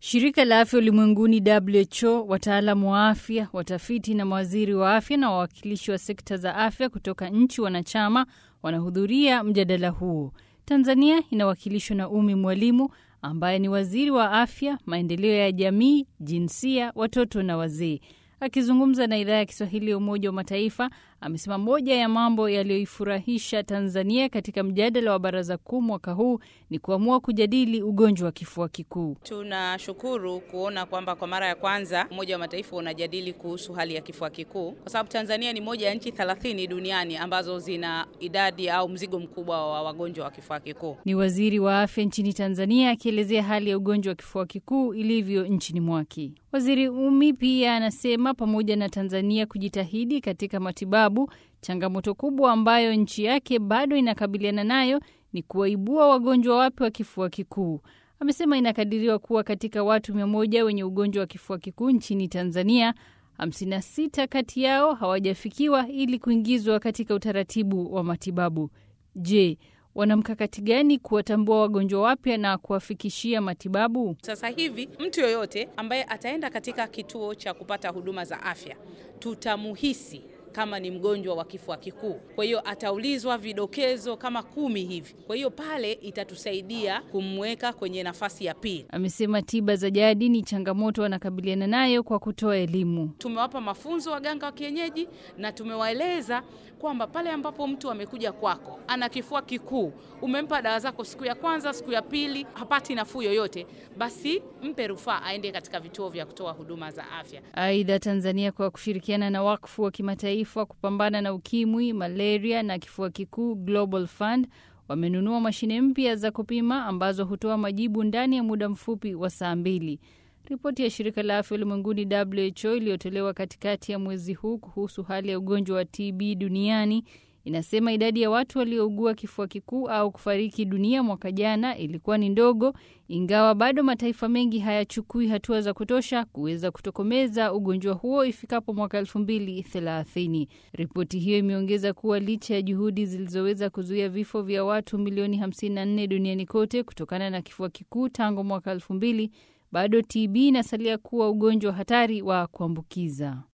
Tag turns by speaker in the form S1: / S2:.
S1: Shirika la Afya Ulimwenguni WHO, wataalamu wa afya, watafiti na mawaziri wa afya na wawakilishi wa sekta za afya kutoka nchi wanachama wanahudhuria mjadala huo. Tanzania inawakilishwa na Umi Mwalimu ambaye ni waziri wa afya, maendeleo ya jamii, jinsia, watoto na wazee. Akizungumza na idhaa ya Kiswahili ya Umoja wa Mataifa, amesema moja ya mambo yaliyoifurahisha Tanzania katika mjadala wa Baraza Kuu mwaka huu ni kuamua kujadili ugonjwa wa kifua kikuu.
S2: Tunashukuru kuona kwamba kwa mara ya kwanza Umoja wa Mataifa unajadili kuhusu hali ya kifua kikuu, kwa sababu Tanzania ni moja ya nchi 30 duniani ambazo zina idadi au mzigo mkubwa wa wagonjwa wa kifua kikuu.
S1: Ni waziri wa afya nchini Tanzania akielezea hali ya ugonjwa wa kifua kikuu ilivyo nchini mwake. Waziri Umi pia anasema pamoja na Tanzania kujitahidi katika matibabu, changamoto kubwa ambayo nchi yake bado inakabiliana nayo ni kuwaibua wagonjwa wapya wa kifua kikuu. Amesema inakadiriwa kuwa katika watu mia moja wenye ugonjwa wa kifua kikuu nchini Tanzania, 56 kati yao hawajafikiwa ili kuingizwa katika utaratibu wa matibabu. Je, wana mkakati gani kuwatambua wagonjwa wapya na kuwafikishia matibabu?
S2: Sasa hivi mtu yoyote ambaye ataenda katika kituo cha kupata huduma za afya tutamuhisi kama ni mgonjwa wa kifua kikuu. Kwa hiyo ataulizwa vidokezo kama kumi hivi. Kwa hiyo pale itatusaidia kumweka kwenye nafasi ya pili.
S1: Amesema tiba za jadi ni changamoto wanakabiliana nayo kwa kutoa elimu.
S2: Tumewapa mafunzo waganga wa kienyeji na tumewaeleza kwamba pale ambapo mtu amekuja kwako ana kifua kikuu, umempa dawa zako siku ya kwanza, siku ya pili, hapati nafuu yoyote, basi mpe rufaa aende katika vituo vya kutoa huduma za afya.
S1: Aidha, Tanzania kwa kushirikiana na wakfu wa kimataifa kupambana na ukimwi, malaria na kifua kikuu Global Fund wamenunua mashine mpya za kupima ambazo hutoa majibu ndani ya muda mfupi wa saa mbili. Ripoti ya shirika la afya ulimwenguni WHO iliyotolewa katikati ya mwezi huu kuhusu hali ya ugonjwa wa TB duniani inasema idadi ya watu waliougua kifua kikuu au kufariki dunia mwaka jana ilikuwa ni ndogo, ingawa bado mataifa mengi hayachukui hatua za kutosha kuweza kutokomeza ugonjwa huo ifikapo mwaka elfu mbili thelathini. Ripoti hiyo imeongeza kuwa licha ya juhudi zilizoweza kuzuia vifo vya watu milioni 54 duniani kote kutokana na kifua kikuu tangu mwaka elfu mbili bado TB inasalia kuwa ugonjwa hatari wa kuambukiza.